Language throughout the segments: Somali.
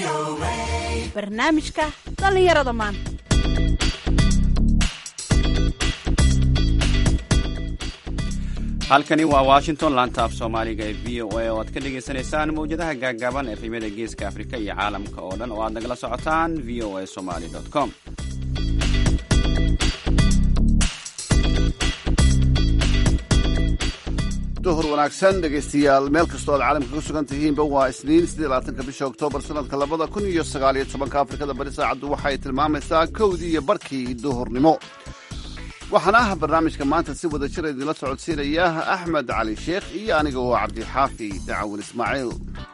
barnaamijka dhallinyarada maanta halkani waa washington laanta af soomaaliga ee v o a oo aad ka dhagaysanaysaan mawjadaha gaaggaaban ee fiimada geeska afrika iyo caalamka oo dhan oo aad nagala socotaan v o a somaly com duhur wanaagsan dhegaystayaal meel kastoo aad caalamka ku sugan tihiinba waa isniin siddeelaatanka bisha oktoobar sannadka labada kun iyo sagaaliyo tobanka afrikada bari saacaddu waxay tilmaamaysaa kowdii iyo barkii duhurnimo waxaana ah barnaamijka maanta si wada jir idinla socodsiinaya axmed cali sheekh iyo aniga oo cabdixaafi dacawin ismaaciil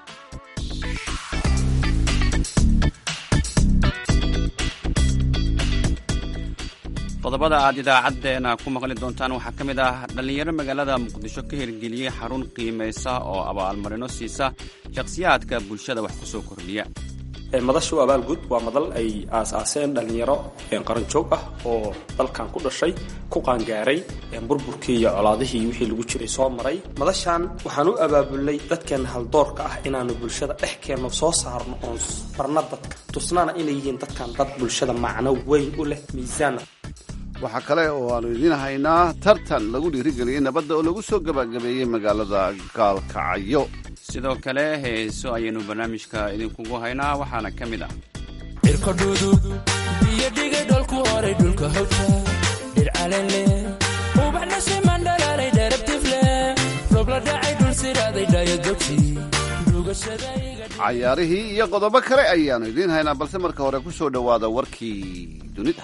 qodobada aad idaacaddeena ku maqli doontaan waxaa ka mid ah dhallinyaro magaalada muqdisho ka hirgeliyey xarun qiimaysa oo abaalmarino siisa shakhsiyaadka bulshada wax ku soo kordhiya madashu abaalgud waa madal ay aasaaseen dhallinyaro qaranjoog ah oo dalkan ku dhashay ku qaangaaray burburkii iyo colaadihii wixii lagu jiray soo maray madashan waxaan u abaabulnay dadkeenna haldoorka ah inaanu bulshada dhex keenno soo saarno oon barna dadka tusnana inay yihiin dadkan dad bulshada macno weyn u leh miisaana waxaa kale oo aanu idiin haynaa tartan lagu dhiirigeliyey nabadda oo lagu soo gabagabeeyey magaalada gaalkacyo sidoo kale heeso ayaynu barnaamijka idinkugu haynaa waxaana ka mid ah cirkodhudu biyo dhigay dholku horay dhulka hawta dhircalenle ubaxna siman dhalaalay dheerabtifle robla dhacay dhul siraaday dhaayadogsi cayaarihii iyo qodobo kale ayaanu idiin haynaa balse marka hore ku soo dhowaada warkii dunida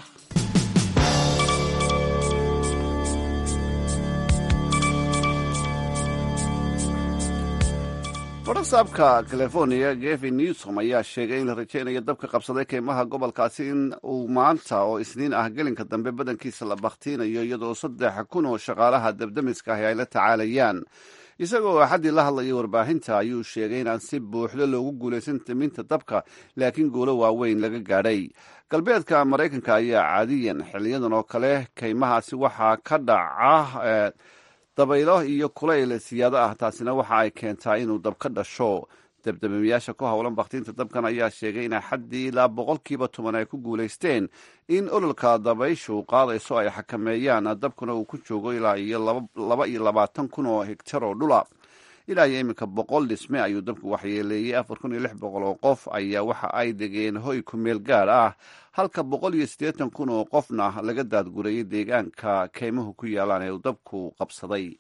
farasaabka california gevin newsom ayaa sheegay in la rajaynayo dabka qabsaday keymaha gobolkaasi in uu maanta oo isniin ah gelinka dambe badankiisa la bakhtiinayo iyadoo saddex kun oo shaqaalaha dabdamiska ahi ay la tacaalayaan isagoo axaddii la hadlayay warbaahinta ayuu sheegay inaan si buuxdo loogu guulaysan timinta dabka laakiin guulo waaweyn laga gaadhay galbeedka maraykanka ayaa caadiyan xiliyadan oo kale keymahaasi waxaa ka dhaca dabaylo iyo kulayl siyaado ah taasina waxa ay keentaa inuu dab ka dhasho dabdabamayaasha ku howlan bakhtiinta dabkan ayaa sheegay in axaddii ilaa boqolkiiba toban ay ku guulaysteen in ololka dabayshu qaadayso ay xakameeyaan dabkuna uu ku joogo ilaa iyo laba iyo labaatan kun oo hegtar oo dhula ilaa iyo iminka boqol dhisme ayuu dabku waxyeeleeyey afar kun iyo lix boqol oo qof ayaa waxa ay degeen hoy ku meel gaar ah halka boqol iyo siddeetan kun oo qofna laga daadgurayay deegaanka keymuhu ku yaalaan ee uu dabku qabsaday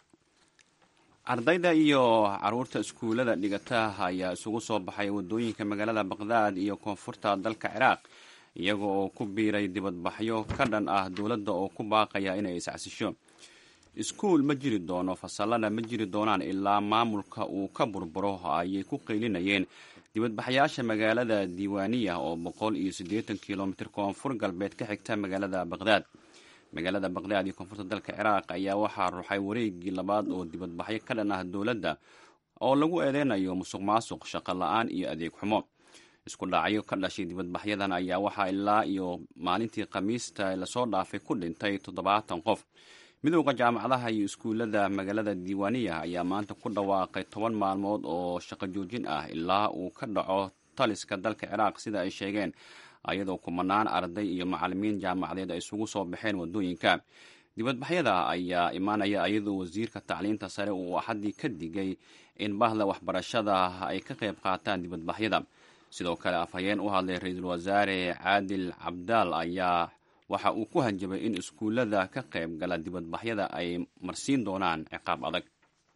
ardayda iyo caruurta iskuullada dhigata ayaa isugu soo baxay waddooyinka magaalada baqhdaad iyo koonfurta dalka ciraaq iyaga oo ku biiray dibadbaxyo ka dhan ah dowladda oo ku baaqaya inay iscacsisho iskuul ma jiri doono fasallada ma jiri doonaan ilaa maamulka uu ka burburo ayay ku qaylinayeen dibadbaxyaasha magaalada diiwaaniya oo boqol iyo siddeetan kilomitir koonfur galbeed ka xigta magaalada baqhdaad magaalada baqhdaad iyo koonfurta dalka ciraaq ayaa waxaa ruxay wareegii labaad oo dibadbaxyo ka dhan ah dowladda oo lagu eedeynayo musuq maasuq shaqo la-aan iyo adeeg xumo isku dhacyo ka dhashay dibadbaxyadan ayaa waxaa ilaa iyo maalintii khamiista lasoo dhaafay ku dhintay toddobaatan qof midowda jaamacadaha iyo iskuullada magaalada diiwaaniya ayaa maanta ku dhawaaqay toban maalmood oo shaqo joojin ah ilaa uu ka dhaco taliska dalka ciraaq sida ay sheegeen ayadoo kumanaan arday iyo macalimiin jaamacadeed ay isugu soo baxeen waddooyinka dibadbaxyada ayaa imaanaya iyadoo wasiirka tacliinta sare uu axaddii ka digay in bahda waxbarashada ay ka qayb qaataan dibadbaxyada sidoo kale afhayeen u hadlay ra-iisul wasaare caadil cabdaal ayaa waxa uu ku hanjabay in iskuullada ka qayb gala dibadbaxyada ay marsiin doonaan ciqaab adag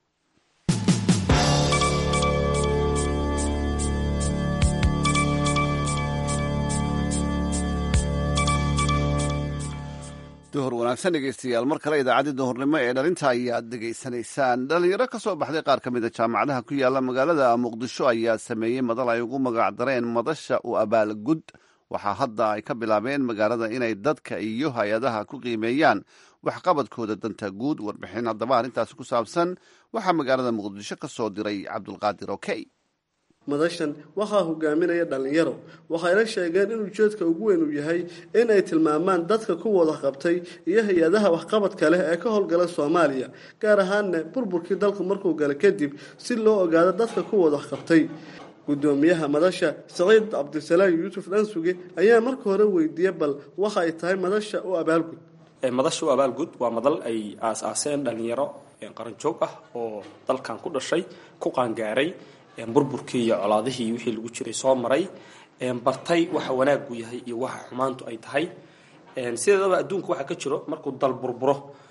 duhur wanaagsan dhegeystayaal mar kale idaacaddii duhurnimo ee dhalinta ayaad dhegaysanaysaan dhalinyaro ka soo baxday qaar ka mida jaamacadaha ku yaala magaalada muqdisho ayaa sameeyey madal ay ugu magacdareen madasha u abaalgud waxaa hadda ay ka bilaabeen magaalada inay dadka iyo hay-adaha ku qiimeeyaan waxqabadkooda danta guud warbixin haddaba arrintaasi ku saabsan waxaa magaalada muqdisho ka soo diray cabdulqaadir okey madashan waxaa hogaaminaya dhallinyaro waxayna sheegeen in ujeedka ugu weyn uu yahay in ay tilmaamaan dadka ku wada qabtay iyo hay-adaha waxqabadka leh ee ka howlgala soomaaliya gaar ahaanna burburkii dalku markuu gala kadib si loo ogaado dadka ku wada qabtay gudoomiyaha madasha saciid cabdisalaam yuusuf dhansuge ayaa marka hore weydiiyey bal waxa ay tahay madasha u abaalgud madasha u abaalgud waa madal ay aas-aaseen dhalinyaro qaranjoog ah oo dalkan ku dhashay ku qaangaaray burburkii iyo colaadihii wixii lagu jiray soo maray bartay waxa wanaagu yahay iyo waxa xumaantu ay tahay sideedaba adduunka waxaa ka jiro markuu dal burburo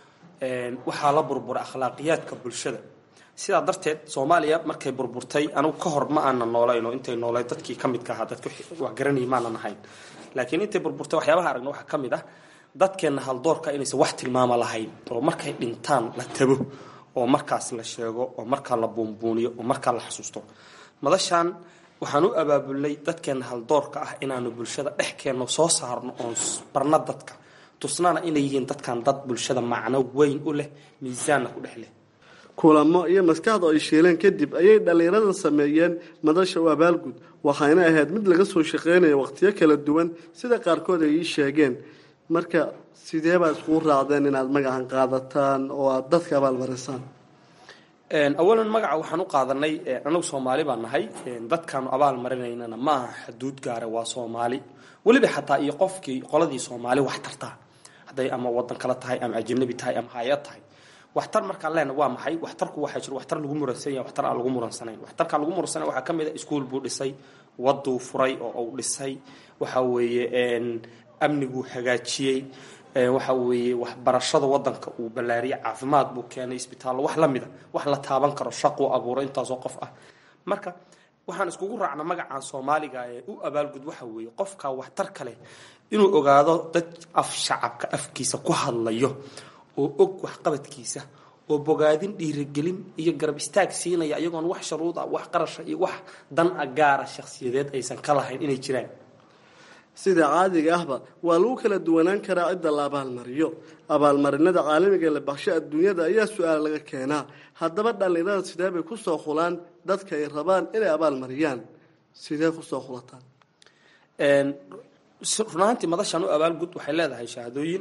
waxaa la burbura akhlaaqiyaadka bulshada sidaa darteed soomaaliya markay burburtay anigu ka hor ma aanan noolayno intay noolay dadkii ka midka ahaa dadka wax garanayay maanan ahayn laakiin intay burburtay waxyaabaha aragna waxaa ka mid ah dadkeenna haldoorka inaysan wax tilmaama lahayn oo markay dhintaan la tago oo markaas la sheego oo markaa la buunbuuniyo oo markaa la xasuusto madashaan waxaan u abaabulnay dadkeenna haldoorka ah inaanu bulshada dhex keenno soo saarno oon barna dadka tusnaana inay yihiin dadkan dad bulshada macno weyn u leh miisaanna ku dhex leh kulamo iyo maskaxda ay shiileen kadib ayay dhallinyaradan sameeyeen madasha u abaalgud waxayna ahayd mid laga soo shaqeynaya waqtiyo kala duwan sida qaarkood ay ii sheegeen marka sidee baad iskugu raacdeen inaad magacan qaadataan oo aada dadka abaalmarisaan awalan magaca waxaan u qaadanay anagu soomaali baan nahay dadkaanu abaal marinaynana ma aha xuduud gaara waa soomaali weliba xataa iyo qofkii qoladii soomaali wax tartaa hadday ama wadan kale tahay ama ajanabi tahay ama hay-ad tahay waxtar markaan leena waa maxay waxtarku waxaa jiro waxtar lagu muransan yahay waxtar aan lagu muransanayn waxtarkaan lagu muransanayn waxaa ka mid a iskuol buu dhisay waduu furay oo uu dhisay waxa weeye amniguu hagaajiyey waxa weeye waxbarashada wadanka uu ballaariyey caafimaad buu keenay isbitaallo wax la mida wax la taaban karo shaquu abuuray intaasoo qof ah marka waxaan iskugu raacna magacaan soomaaliga ee u abaalgud waxa weeye qofka waxtar kale inuu ogaado dad af shacabka afkiisa ku hadlayo oo og waxqabadkiisa oo bogaadin dhiirigelin iyo garab istaag siinaya iyagoon wax sharuud ah wax qarasha iyo wax dan a gaara shakhsiyadeed aysan ka lahayn inay jiraan sida caadiga ahba waa lagu kala duwanaan karaa cidda la abaalmariyo abaalmarinada caalamiga la baksho adduunyada ayaa su-aal laga keenaa haddaba dhallinyarada sidee bay kusoo xulaan dadka ay rabaan inay abaalmariyaan sidee kusoo xulataan runaantii madashan u abaalgud waxay leedahay shahaadooyin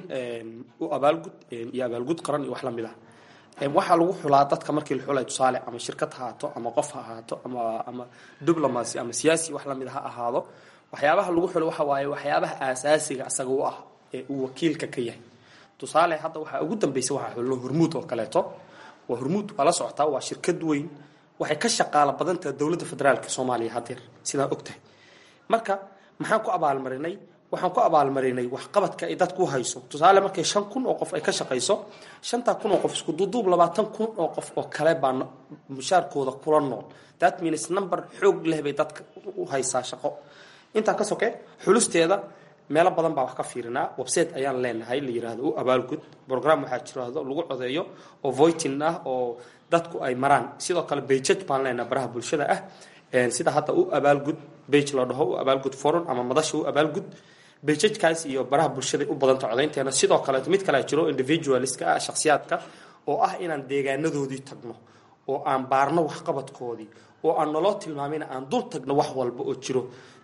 u abaalgud iyo abaalgud qaran iyo wax lamid ah waxaa lagu xulaa dadka markii la xulay tusaale ama shirkad ha ahaato ama qof ha ahaato ama ama diblomacy ama siyaasi wax lamid ha ahaado waxyaabaha lagu xulo waxa waaye waxyaabaha aasaasiga asaga u ah ee uu wakiilka ka yahay tusaale hadda waxaa ugu dambaysa waxaa xulno hormuud oo kaleeto waa hormuud waa la socotaa waa shirkad weyn waxay ka shaqaalo badantaha dowladda federaalka soomaaliya hadeer sidaa ogtahay marka maxaan ku abaalmarinay waxaan ku abaalmarinay waxqabadka ay dadku hayso tusaale markay shan kun oo qof ay ka shaqayso shantaa kun oo qof isku duuduub labaatan kun oo qof oo kale baa mushaarkooda kula nool that means number xoog leh bay dadka u haysaa shaqo intaa ka soke xulusteeda meelo badan baa wax ka fiirinaa website ayaan leenahay la yirahdo u abaalgud program waxaa jirado lagu codeeyo oo voitin ah oo dadku ay maraan sidoo kale bejaj baan leenahay baraha bulshada ah sida hadda u abaalgud bage la dhaho u abaalgud forum ama madasha u abaalgud bejajkaas iyo baraha bulshada u badanta codaynteena sidoo kaleeto mid kale jiro individualska ah shakhsiyaadka oo ah inaan deegaanadoodii tagno oo aan baarno waxqabadkoodii oo aan naloo tilmaamayna aan dul tagno wax walba oo jiro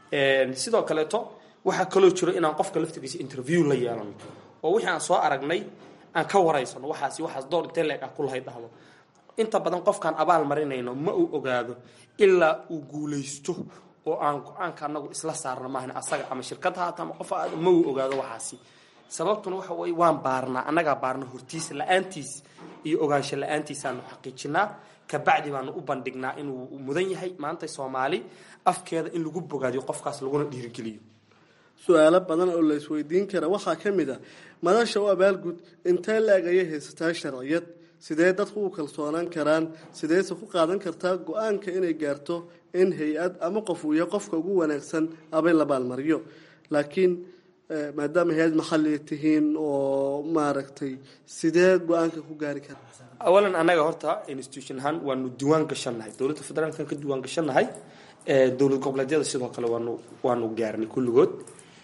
sidoo kaleeto waxaa kaloo jiro inaan qofka laftigiisa interview la yeelano oo wixii aan soo aragnay aan ka waraysano waxaas waxaas door intee leeg ah kulahay dhahdo inta badan qofkaan abaal marinayno ma uu ogaado ilaa uu guulaysto oo aan go-aanka anagu isla saarno maahan asaga ama shirkad haata ama qof aad ma uu ogaado waxaasi sababtuna waxa weye waan baarnaa annagaa baarna hortiisa la-aantiis iyo ogaansho la-aantiisaanu xaqiijinaa kabacdi baanu u bandhignaa inuu mudan yahay maanta soomaali afkeeda in lagu bogaadiyo qofkaas laguna dhiirigeliyo su-aalo badan oo la isweydiin kara waxaa ka mid a madasha u abaalgud intee la-eg ayay haysataa sharciyad sidee dadku u kalsoonaan karaan sideese ku qaadan kartaa go-aanka inay gaarto in hay-ad ama qof uu yahay qofka ugu wanaagsan abay la baalmariyo laakiin maadaama hay-ad maxalliga tihiin oo maaragtay sidee go-aanka ku gaari kara awalan annaga horta institution ahaan waanu diiwaan gashannahay dowladda federaalkan ka diiwaan gashannahay dowlad goboleedyada sidoo kale waanu waanu gaarnay kulligood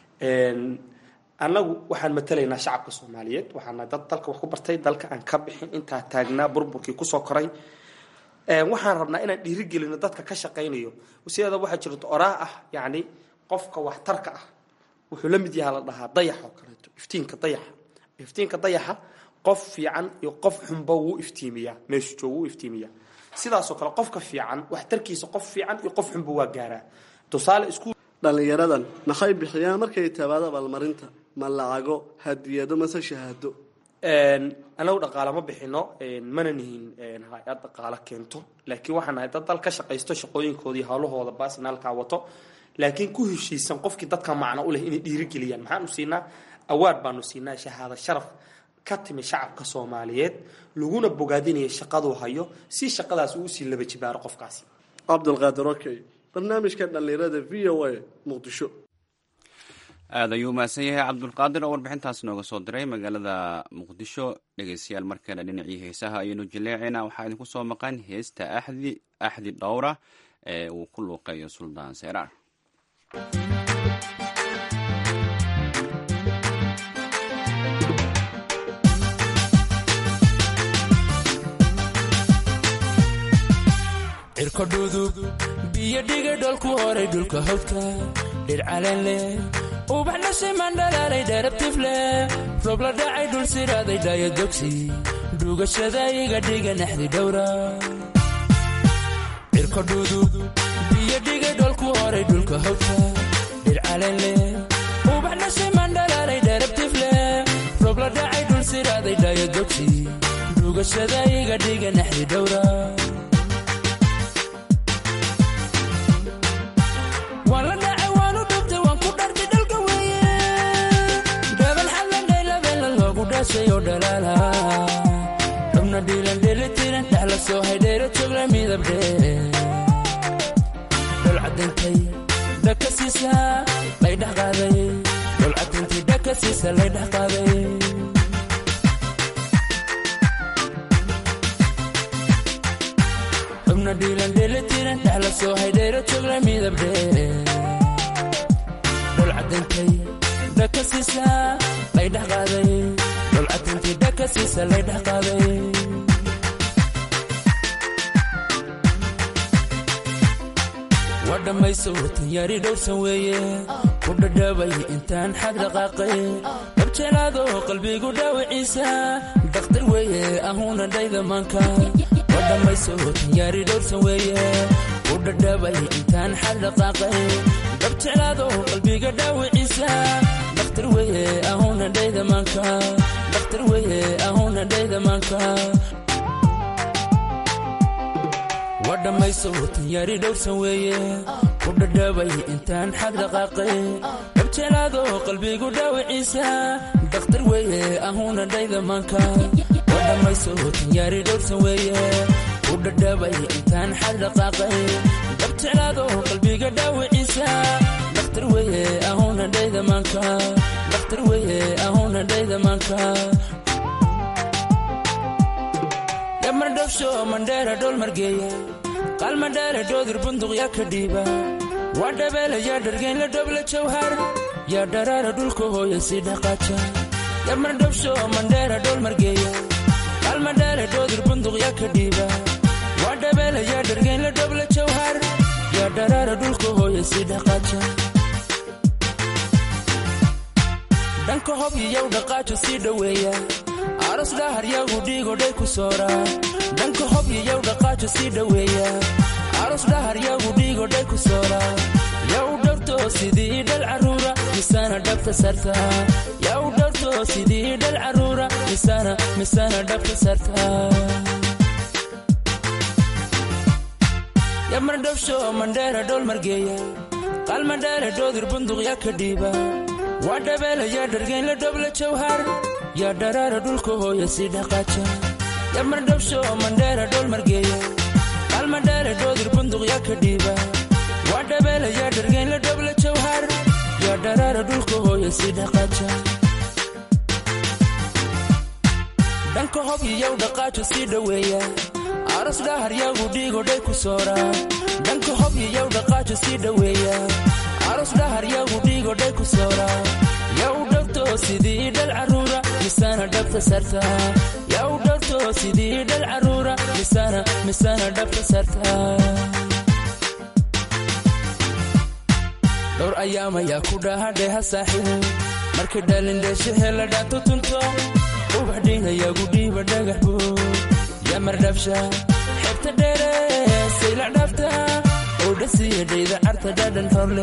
annagu waxaan matalaynaa shacabka soomaaliyeed waxaana dad dalka wax ku bartay dalka aan ka bixin intaa taagnaa burburkii kusoo koray waxaan rabnaa inaan dhiirigelino dadka ka shaqaynayo sideeda waxaa jirto oraa ah yacni qofka waxtarka ah wuxuu la mid yahaa la dhahaa dayax oo kaleeto iftiinka dayaxa iftiinka dayaxa qof fiican iyo qof xunba wuu iftiimiyaa meeshu joogo wuu iftiimiyaa sidaasoo kale qofka fiican waxtarkiisa qof fiican iyo qof xunba waa gaaraa tusaale iskuul dhallinyaradan maxay bixiyaan markay tabaado abaalmarinta ma lacago hadiyado mase shahaado anagu dhaqaale ma bixino mana nihin hay-ad dhaqaale keento laakiin waxaan nahay dad dal ka shaqaysto shaqooyinkoodii hawlahooda baasinaalkaa wato laakiin ku heshiisan qofkii dadka macno u leh inay dhiirigeliyaan maxaanu siinaa awaard baanu siinaa shahaado sharaf ka timi shacabka soomaaliyeed laguna bogaadinaya shaqaduu hayo si shaqadaas uu usii laba jibaaro qofkaasi cabdulqaadir okey barnaamijka dhallinyarada v o a muqdisho aada ayuu mahadsan yahay cabdulqaadir oo warbixintaas nooga soo diray magaalada muqdisho dhegeystayaal markana dhinacii heesaha ayaynu jaleecayna waxaa idinku soo maqan heesta axdi axdi dhowra ee uu ku luuqeeyo suldaan seyraar cirko dhudug biyo dhiga dholku horay dhulka hawdka dhir caleen leh ubax dhashiman dhalaalay dheerabtif leh roob la dhacay dhul siraaday dhaaya dogsi dhugashada iga dhiga naxdi dhowra cirko dhudug biyo dhiga dholku horay dhulka hawdka dhir caleen leh ubax dhashiman dhalaalay dheerabtif leh roob la dhacay dhul siraaday dhaaya dogsi dhugashada iga dhiga naxdi dhowra waan la dhacay waanu dhubtay waan ku dhartay dhalka weeye dhabal xallandhaylabeella loogu dhashay oo dhalaala xubna dhiilan dhelitiran dhexla soo haydheera joogla midabdhe dholcadintay dhaka siisa lay dhex qaaday dholcadintay dhaka siisa lay dhex qaaday xubna dhiilan dhelitiran dhexla soo haydheera joogla midabdhe dholcadintay dhaka siisa lay dhex qaaday dholcadintay dhaka siisa lay dhex qaaday waa dhammayso tanyaari dhowrsan weeye ku dhadhaabay intaan xag dhaqaaqay dabjelaadoo qalbigu dhaawiciisa dakhtar weeye ahuuna dhayda maanka waa dhammayso tanyaari dhowrsan weeye ku dhadhaabay intaan xag dhaqaaqay dabjelaadoo qalbiga dhaawiciisa dakhtar weeye ahuuna dhayda maanka dakhtar weeye ahuuna dhayda maanka waa dhammayso tanyaari dhowrsan weeye ku dhadhaabay intaan xag dhaqaaqay dabjelaadoo qalbigu dhaawiciisa dakhtar weeye ahuuna dhayda maanka waa dhammayso tanyaari dhowrsan weeye ku dhadhaabay intaan xag dhaqaaqay dabjelaadoo qalbiga dhaawiciisa dakhtar weeye ahuuna dhayda maanka dakhtar weeye ahuuna dhayda maanka yamardhowsho mandheera dhol margeeya qalmadheere dhoodir bunduq yaa ka dhiiba waa dhabeela yaa dhargeyn la dhobla jawhar yaa dharaara dhulka hooya sii dhaqaaja yamardhowsho mandheera dhol margeeya qalmadheere dhoodir bunduq yaa ka dhiiba waa dhabeela yaa dhargeyn la dhobla jawhar yaa dharaara dhulka hooya sii dhaqaaja dhanka hob iyow dhaqaajo sii dhoweeya aros dhahar yagu dhiigodhay ku soora dhanka hob iyow dhaqaajo sii dhoweeya aros dhahar yagu dhiigodhay ku soora yaw dhowrto sidii dhal caruura misana dhabta sarta yaw dhowrto sidii dhal caruura misana misana dhabta sarta yamardhowsho mandheera dhol margeeya qalmadheere dhoodir bunduq yaa ka dhiiba waa dhabeela yaa dhargeyn la dhobla jawhar yaa dharaara dhulka hooya sii dhaqaaja yamardhowsho mandheera dhol margeeya qalmadheere dhoodir bunduq yaa ka dhiiba waa dhabeela yaa dhargeyn la dhobla jawhar yaa dharaara dhulka hooya sii dhaqaaja dhanka hob iyow dhaqaajo sii dhoweeya aros dhahar yagu dhiigodhay ku soora dhanka hob iyow dhaqaajo sii dhoweeya aros dhahar yagu dhiigodhay ku soora yaw dhowrto sidii dhal caruura misana dhabta sarta yaw dhowrto sidii dhal caruura misana misana dhabta sarta dhowr ayaamayaa ku dhahadheha saaxiib markay dhalindheeshahe la dhaanto tunto ubax dhiinayagu dhiiba dhagax buu yamardhabsha xebta dheere saylac dhaafta oo dhasiya dhayda carta dhadhan horle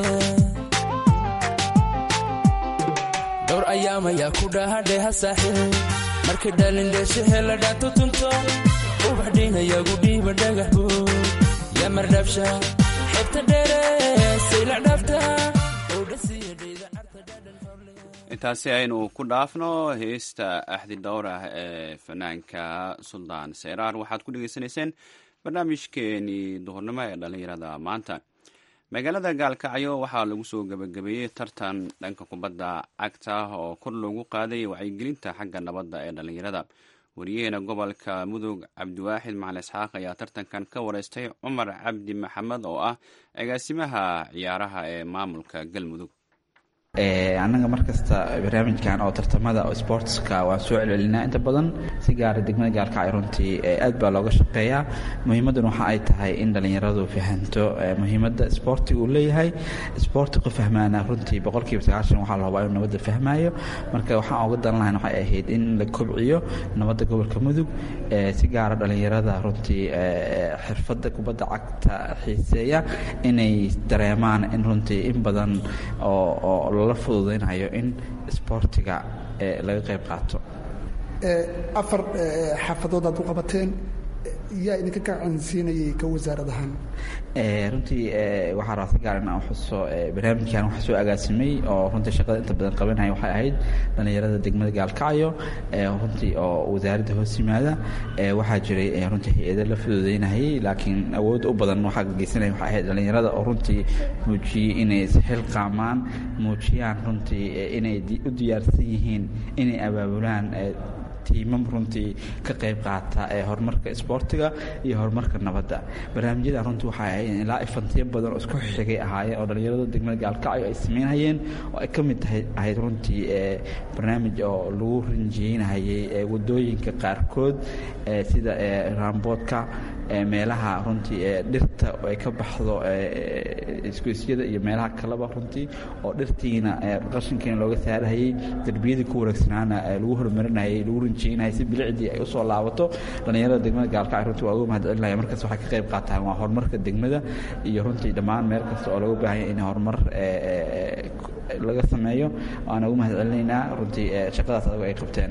dhowr ayaam ayaa ku dhahadheha saaxiib markay dhalindheeshahe la dhaato tunto ubax dhiinayagu dhiiba dhagax buud yaa mardhabsha xebta dheere saylac dhaafta oo dhasiya dhayda carta dhadhan horle intaasi aynu ku dhaafno heesta axdi dhowr ah ee fanaanka suldaan seyraar waxaad ku dhegeysanayseen barnaamijkeenii duhurnimo ee dhallinyarada maanta magaalada gaalkacyo waxaa lagu soo gebagabeeyey tartan dhanka kubadda cagta oo kor loogu qaaday wacyigelinta xagga nabadda ee dhallinyarada wariyaheena gobolka mudug cabdiwaaxid macali isxaaq ayaa tartankan ka wareystay cumar cabdi maxamed oo ah agaasimaha ciyaaraha ee maamulka galmudug annaga markasta barnaamijkan oo tartamada oo sportska waan soo celcelinaa inta badan si gaara degmada gaalkacyo runtii aad baa looga shaqeeyaa muhiimadduna waxa ay tahay in dhallinyaradu fahanto muhiimadda sportiga uu leeyahay sportiga fahmaana runtii boqolkiiba sagaashan waxaa la hubaa inuu nabadda fahmaayo marka waxaan uga dan lahayn waxay ahayd in la kobciyo nabadda gobolka mudug si gaara dhallinyarada runtii xirfadda kubadda cagta xiiseeya inay dareemaan in runtii in badan oo lala fududaynayo in isboortiga laga qayb qaato afar xaafadood aad u qabateen yaa idinka gacansiinayay ka wasaarad ahaan runtii waxaa rabaa si gaar in aan xuso barnaamijkan waxa soo agaasimay oo runtii shaqada inta badan qabanaya waxay ahayd dhallinyarada degmada gaalkacyo runtii oo wasaaradda hoos yimaada waxaa jiray runtii hay-ado la fududeynayay laakiin awoodda u badan waxaa geysanaya waxay ahayd dhallinyarada oo runtii muujiyey inay isxilqaamaan muujiyaan runtii inay u diyaarsan yihiin inay abaabulaan tiimam runtii ka qayb qaata ee horumarka isboortiga iyo horumarka nabadda barnaamijyada runtii waxay ahayd ilaa ifantiyo badan oo isku xigay ahaayeen oo dhallinyarada degmada gaalkacyo ay sameynayeen oo ay ka mid tahay ahayd runtii barnaamij oo lagu rinjiyeynayay wadooyinka qaarkood sida raamboodka meelaha runtii dhirta ay ka baxdo isgoysyada iyo meelaha kaleba runtii oo dhirtiina qashinkiina looga saarahayey derbiyadii ku wareegsanaana lagu horumarinayay lagu rinjiyeynayay si bilicdii ay usoo laabato dhallinyarada degmada gaalkacyo runtii waa uga mahadcelinaya markaas waxay ka qayb qaataan waa horumarka degmada iyo runtii dhammaan meel kasta oo laga baahanya in horumar laga sameeyo waana ugu mahadcelinaynaa runtii shaqadaas adag ay qabteen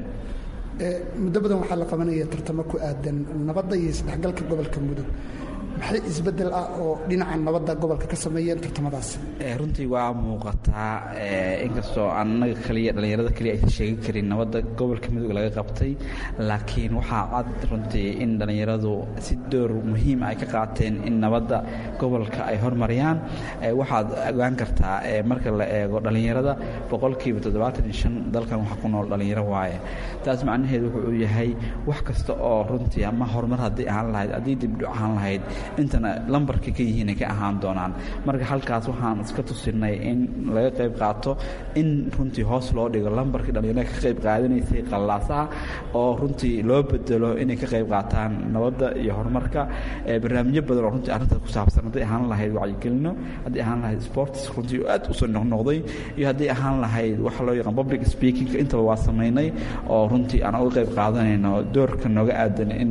muddo badan waxaa la qabanaya tartamo ku aadan nabadda iyo isdhexgalka gobolka mudug maxay isbeddel ah oo dhinaca nabadda gobolka ka sameeyeen tartamadaas runtii waa muuqataa inkastoo annaga kaliya dhallinyarada kaliya aysan sheegan karin nabadda gobolka mudug laga qabtay laakiin waxaa cad runtii in dhallinyaradu si door muhiim ay ka qaateen in nabadda gobolka ay hormariyaan waxaad ogaan kartaa marka la eego dhallinyarada boqolkiiba toddobaatan iyo shan dalkan waxa ku nool dhallinyaro waaye taas macnaheedu wuxuu yahay wax kasta oo runtii ama horumar haddii ahaan lahayd haddii dibdho ahaan lahayd intana lambarka ka yihiinay ka ahaan doonaan marka halkaas waxaan iska tusinay in laga qayb qaato in runtii hoos loo dhigo lambarkii dhallinyarada ka qayb qaadanaysay qallaasaha oo runtii loo bedelo inay ka qayb qaataan nabadda iyo horumarka barnaamijyo badan oo runtii arrintaas ku saabsan hadday ahaan lahayd wacyigelino haddii ahaan lahayd sports runtii aad usoo noqnoqday iyo haddii ahaan lahayd waxa loo yaqaan public speaking intaba waa samaynay oo runtii aan uga qayb qaadanayno doorka nooga aadan in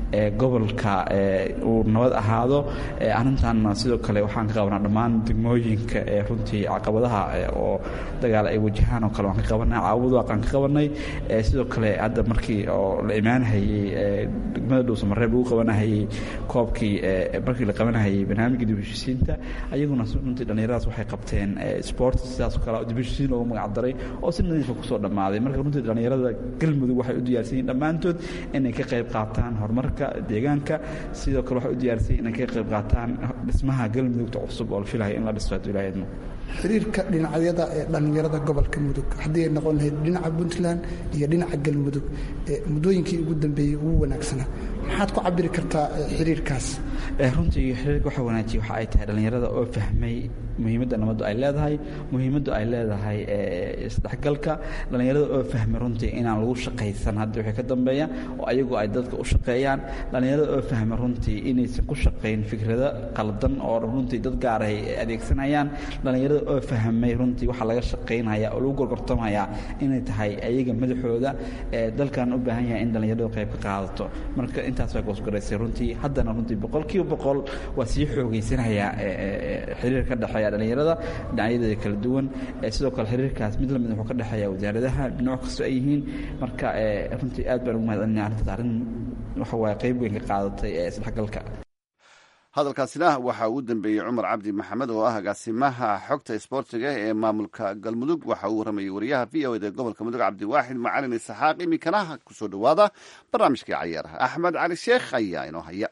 gobolka uu nabad ahaado arrintaanna sidoo kale waxaan ka qabanaa dhammaan degmooyinka ee runtii caqabadaha oo dagaal ay wajahaan oo kale waan ka qabanay caawud waaqaan ka qabanay sidoo kale hadda markii oo la imaanahayey degmada dhuusamareeb lagu qabanahayey koobkii markii la qabanahayey barnaamijka dibheshisiinta ayaguna runtii dhallinyaradaas waxay qabteen sport sidaasoo kale dibheshisiin loogu magac daray oo si nadiifa kusoo dhammaaday marka runtii dhallinyarada galmudug waxay u diyaarsan yihin dhammaantood inay ka qayb qaataan horumarka deegaanka sidoo kale waxay u diyaarsan yihin inay ka qayb qaataan dhismaha galmudugta cusub oo la filayo in la dhisto hadduu ilaha idmo xiriirka dhinacyada ee dhallinyarada gobolka mudug haddii ay noqon lahayd dhinaca puntland iyo dhinaca galmudug muddooyinkii ugu dambeeyey ugu wanaagsanaa maxaad ku cabiri kartaa xiriirkaas runtii xiriirka waxa wanaajiya waxa ay tahay dhallinyarada oo fahmay muhiimadda nabaddu ay leedahay muhiimaddu ay leedahay isdhexgalka dhallinyarada oo fahmay runtii inaan lagu shaqaysan hadda wixii ka dambeeya oo ayagu ay dadka u shaqeeyaan dhallinyarada oo fahmay runtii inaysan ku shaqayn fikrado qaldan oo runtii dad gaar ay adeegsanayaan dhallinyarada dhalinyarada oo fahmay runtii waxaa laga shaqaynaya oo lagu gorgortamaya inay tahay ayaga madaxooda dalkan u baahan yahay in dhalinyaradu qayb ka qaadato marka intaas waa goosgoraysay runtii haddana runtii boqolkiiba boqol waa sii xoogaysanaya xiriir ka dhexeeya dhalinyarada dhinacyadeeda kala duwan sidoo kale xiriirkaas mid lamid wuxuu ka dhexeeya wasaaradaha nooc kastoo ay yihiin marka runtii aad baan ugu mahadcelinaya arrintaas arrin waxa waaye qayb weyn ka qaadatay ee isdhexgalka hadalkaasina waxaa ugu dambeeyey cumar cabdi maxamed oo ah agaasimaha xogta isboortiga ee maamulka galmudug waxa uu waramayey wariyaha v o eda gobolka mudug cabdiwaaxid macalin isaxaaq iminkana kusoo dhowaada barnaamijkii cayaaraha axmed cali sheekh ayaa inoo haya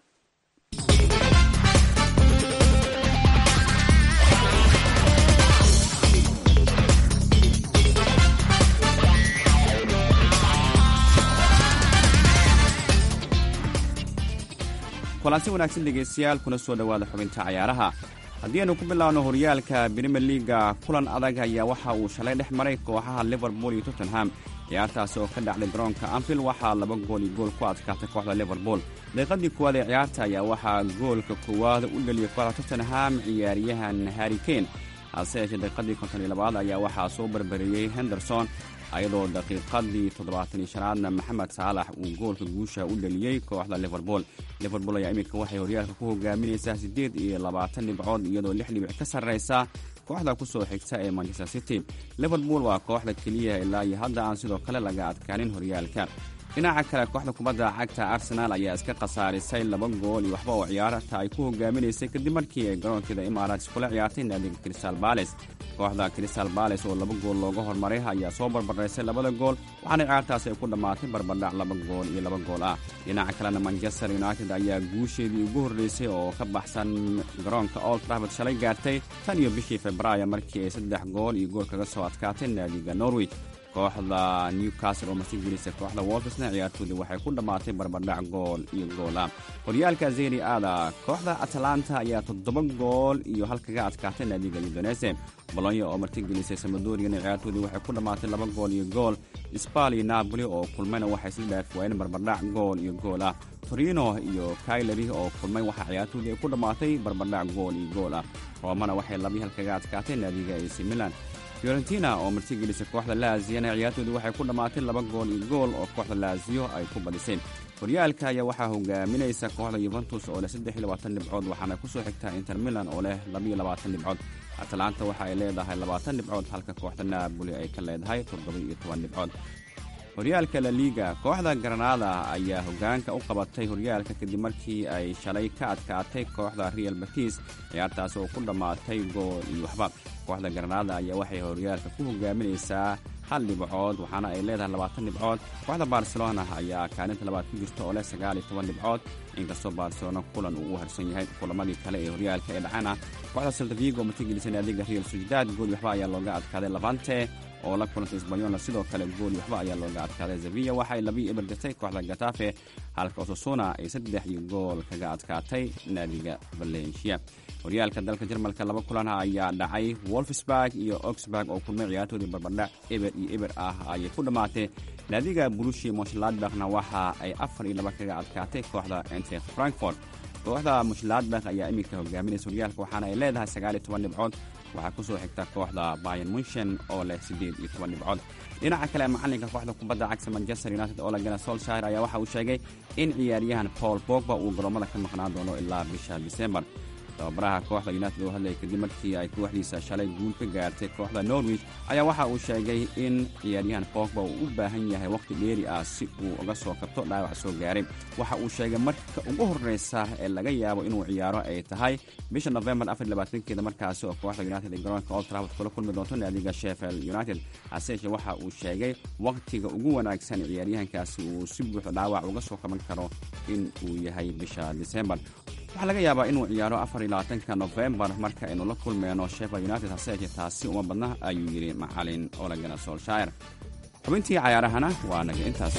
kulansi wanaagsan dhegaystayaal kuna soo dhowaada xubinta cayaaraha haddii aynu ku bilaabno horyaalka brimier liaga kulan adag ayaa waxa uu shalay dhex maray kooxaha liverpool iyo tottenham ciyaartaasi oo ka dhacday garoonka anfield waxaa laba gool iyo gool ku adkaatay kooxda liverpool daqiiqadii koowaad ee ciyaarta ayaa waxaa goolka koowaad u dheliyay kooxda tottenham ciyaaryahan harri kane hase yeeshee daqiiqadii konton iyo labaad ayaa waxaa soo barbariyey henderson ayadoo daqiiqadii toddobaatan iyo shanaadna maxamed saalax uu goolka guusha u dheliyey kooxda liverpool liverpool ayaa iminka waxay horyaalka ku hogaaminaysaa siddeed iyo labaatan dhibcood iyadoo lix dhibic ka sarraysa kooxda ku soo xigta ee manchester city liverpool waa kooxda keliya ilaa iyo hadda aan sidoo kale laga adkaanin horyaalka dhinaca kale kooxda kubadda cagta arsenaal ayaa iska khasaarisay laba gool iyo waxba oo ciyaarta ay ku hogaaminaysay kadib markii ay garoonkeeda imaaraats kula ciyaartay naadiga crystal bales kooxda crystal bales oo laba gool looga hormaray ayaa soo barbaraysay labada gool waxaana ciyaartaasi ay ku dhammaatay barbardhac laba gool iyo laba gool ah dhinaca kalena manchester united ayaa guusheedii ugu horreysay oo ka baxsan garoonka old trafford shalay gaartay tan iyo bishii februaayo markii ay saddex gool iyo gool kaga soo adkaatay naadiga norwich kooxda newcastle oo martigelisa kooxda wolfsna ciyaartoodii waxay ku dhammaatay barbardhac gool iyo goola horyaalka zeri aada kooxda atalanta ayaa toddoba gool iyo hal kaga adkaatay naadiga udonese bolonya oo martigelisay samadoriyana ciyaartoodii waxay ku dhammaatay laba gool iyo gool sbal iyo napoli oo kulmayna waxay isla dhaafwaayeen barbardhac gool iyo gool ah torino iyo kailari oo kulmay waxaa ciyaartoodii ay ku dhammaatay barbardhac gool iyo gool ah roomana waxay labii hal kaga adkaatay naadiga ac milan fiorentina oo martigelisa kooxda laaziyana ciyaartoodii waxay ku dhammaatay laba gool iyo gool oo kooxda laaziyo ay ku badiseen horyaalka ayaa waxaa hogaaminaysa kooxda yuventus oo leh saddex iyo labaatan dhibcood waxaana ku soo xigtaa inter milan oo leh labaiyo labaatan dhibcood atalanta waxa ay leedahay labaatan dhibcood halka kooxda naaboli ay ka leedahay toddoba iyo toban dhibcood horyaalka la liiga kooxda granada ayaa hogaanka u qabatay horyaalka kadib markii ay shalay ka adkaatay kooxda real batis ciyaartaas oo ku dhammaatay gool iyo waxba kooxda granada ayaa waxay horyaalka ku hogaaminaysaa hal dhibcood waxaana ay leedahay labaatan dhibcood kooxda barcelona ayaa kaalinta labaad ku jirta oo leh sagaal iyo toban dhibcood inkastoo barcelona kulan uu u harsan yahay kulamadii kale ee horyaalka ee dhacana kooxda saltavigo martigelisa naadiga real sociedad gool waxba ayaa looga adkaaday labante oo la kulantay sbanyolna sidoo kale gool waxba ayaa looga adkaaday sevilla waxaay labii eber dirtay kooxda gatafe halka osasuna ay saddex iyo gool kaga adkaatay naadiga valencia horyaalka dalka jarmalka laba kulan ayaa dhacay wolfsburg iyo oxburg oo kulmay ciyaartoodii barbardhac eber iyo eber ah ayay ku dhammaatay naadiga brushi moshladbakna waxa ay afar iyo laba kaga adkaatay kooxda entre frankfort kooxda mushladbak ayaa iminka hogaaminaysa horyaalka waxaana ay leedahay sagaal iyo toban dhibcood waxaa ku soo xigta kooxda bayan munshen oo leh siddeed iyo toban dhibcood dhinaca kale macalinka kooxda kubadda cagta manchester united oo lagana solshire ayaa waxa uu sheegay in ciyaaryahan paul bogba uu garoomada ka maqnaan doono ilaa bisha disembar tababaraha kooxda united oo hadlayay kadib markii ay kooxdiisa shalay guul ka gaartay kooxda norwich ayaa waxa uu sheegay in ciyaaryahan bogba uu u baahan yahay wakhti dheeri ah si uu uga soo kabto dhaawac soo gaaray waxa uu sheegay marka ugu horreysa ee laga yaabo inuu ciyaaro ay tahay bisha novembar afarlabaatankeeda markaasi oo kooxda united ee garoonka old trafford kula kulmi doonto naadiga sheffield united hase yeeshee waxa uu sheegay wakhtiga ugu wanaagsan ciyaaryahankaasi uu si buuxda dhaawac uga soo kaban karo in uu yahay bisha disembar waxaa laga yaabaa inuu ciyaaro afar iyo labaatanka nofembar marka aynu la kulmeyno sheffield united hase yeeshee taasi uma badna ayuu yidhi macalin olagana solshire xubintii cayaarahana waa naga intaas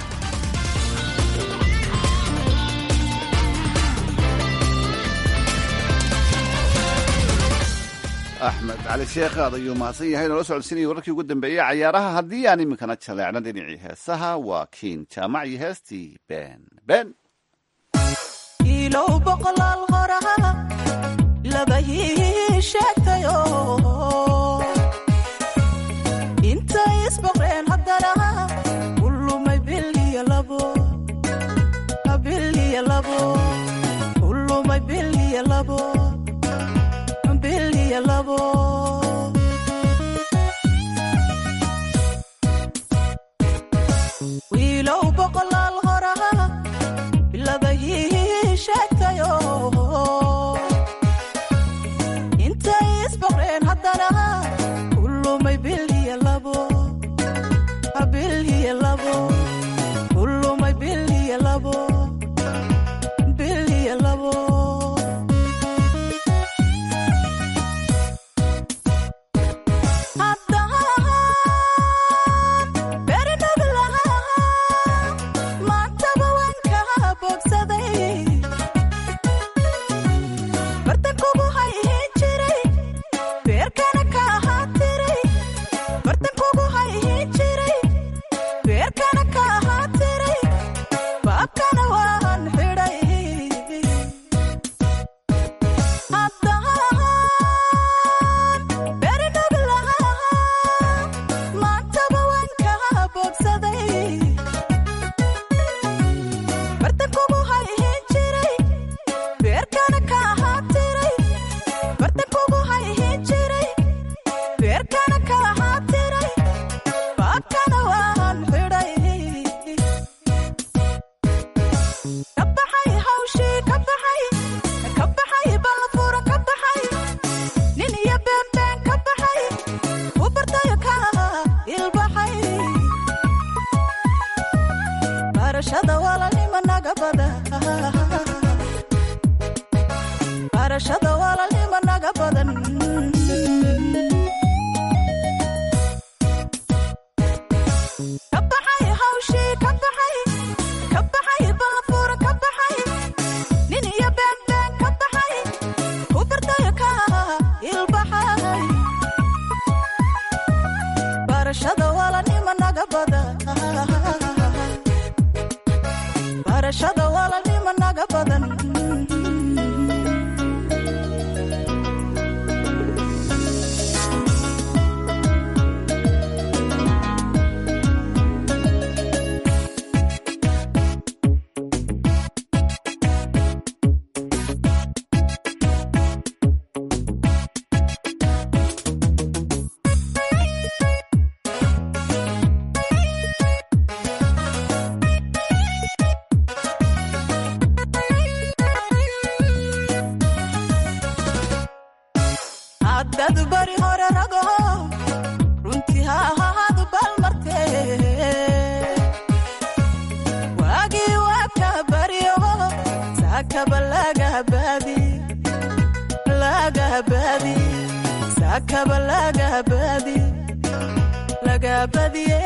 axmed cali sheekh aad ayuu mahadsan yahay noola socodsiinaya wararkii ugu dambeeyey cayaaraha haddii aan iminkana jaleecno dhinacii heesaha waa kiin jaamac iyo heestii ben ben ilow boqolaal horaha labahii sheegtayo intay isboqreen haddana u lumay bil iyo labo bil iyo labo u lumay bil iyo labo bil iyo labo wiilow boqolaal horaa labahii sheegtayo intay isboqreen haddana u lumay bil iyo labo bil iyo labo u lumay bil iyo labo bil iyo labo haddad bari hore rago runtii ha ahaadu balmarte waagii waaka baryo saakaba lagahabaadi lagahabaadi saakaba lagahabaadi lagahabadiye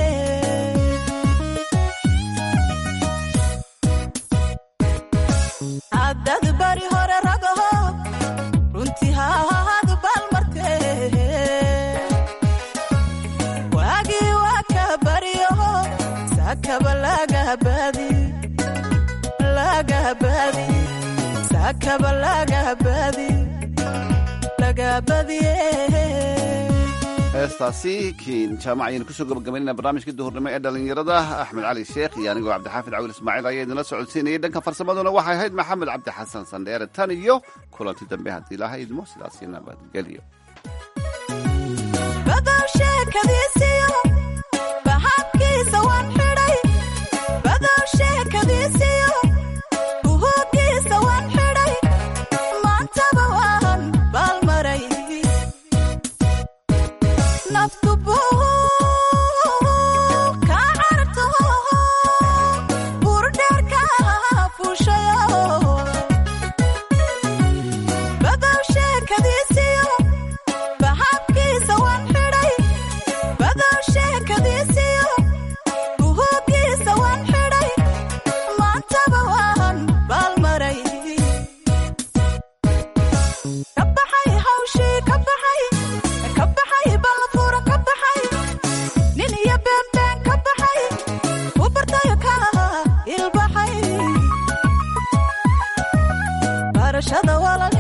haddad bari hore rago runtii ha ahaadu balmarte waagii waaka baryo saakaba lagahabaadi lagahabaadi saakaba lagahabaadi lagahabadiye heestaasi kiin jaamac ayaynu kusoo gabagabaynayna barnaamijkii duhurnimo ee dhallinyarada axmed cali sheekh iyo anigoo cabdixaafid cawil ismaaciil ayaa idinla socodsiinayay dhanka farsamaduna waxay ahayd maxamed cabdi xasan sandheere tan iyo kulanti dambe haddii ilaahay idmo sidaasi nabadgelyo badow sheekadiisiyo bahabkiisa waan xidhay badow sheekadiisiyo buhugiisa waan xidhay maantaba waan baalmaray naftu buu kaa carto burdheerka fuushayo badow sheekadiisiyo bahabkiisa waan xidhay badow sheekadiisiyo buhugiisa waan xidhay maantaba waan baalmaray ka baxay hawshii ka baxay ka baxay baafuura ka baxay nin iyo beenbeen ka baxay u bartayo ka ilbaxay barashada wala